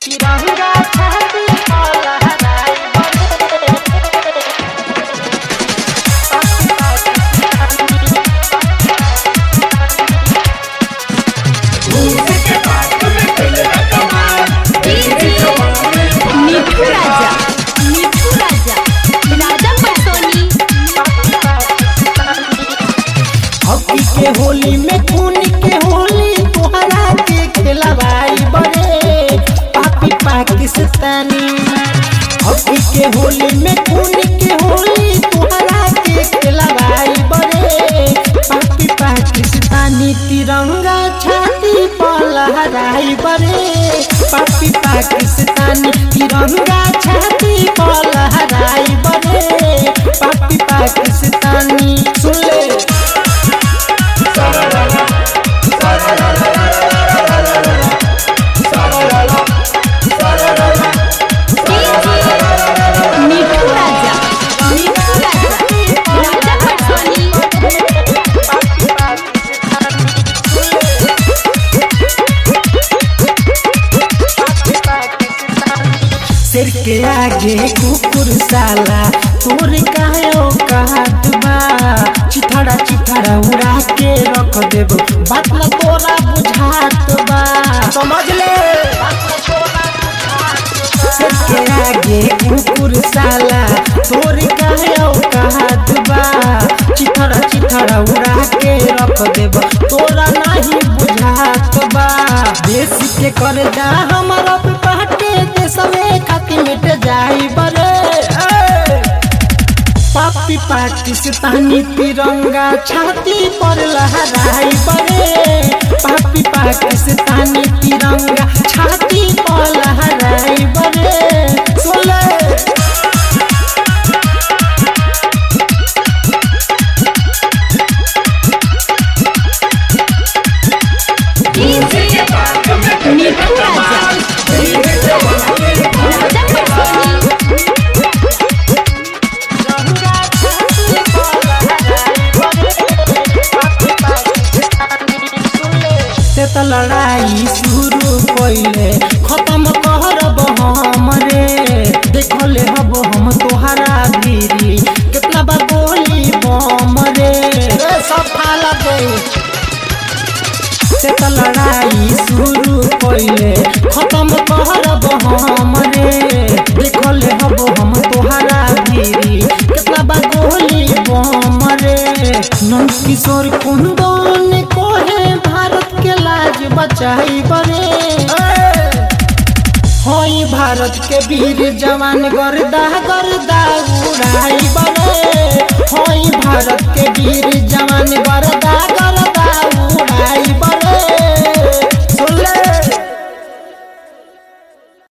तिरंगा छाती पर लहराई मिठू राजा मिठू राजा राजा पटोनी हॉकी के होली में खून के होली तोहरा के खिलवाई बड़े पापी पाकिस्तानी हॉकी के होली में खून के होली तोहरा के खिलवाई बड़े पापी पाकिस्तानी तिरंगा छाती पर लहराई बड़े पापी पाकिस्तानी तिरंगा छाती पर लहराई बड़े पापी पाकिस्तानी सुन ले मिठू राजा मिठू राजा राजा पटोनी सिर के आगे कुकुर साला तोर कायो काट बा चिथड़ा चिथड़ा उड़ा के रख देब बात न तोरा बुझात बा समझ ले सिर के आगे कुकुर साला तोर कायो काट बा चिथड़ा चिथड़ा उड़ा के रख देब तोरा नहीं बुझात बा देश के कर जा हमारा पे पहटे देशवे खातिर मिट जाई बरे ए! पापी पाकिस्तानी तिरंगा छाती पर लहराई बरे पापी पाकिस्तानी तिरंगा छाती पर लहराई बरे सोले मिठू राजा राजा पटोनी से त लड़ाई शुरू कइले खत्म करब हम रे देखले हब हम तोहरा गिरी कितना बा गोली बम रे ए, सब फाला दे से त लड़ाई शुरू कइले खत्म करब हम रे देखले हब हम तोहरा गिरी कितना बा गोली बम रे नंद किशोर कुंदन कोहे भारत के लाज बचाई बरे होई भारत के वीर जवान गर्दा गर्दा उड़ाई बरे होई भारत के वीर जवान गर्दा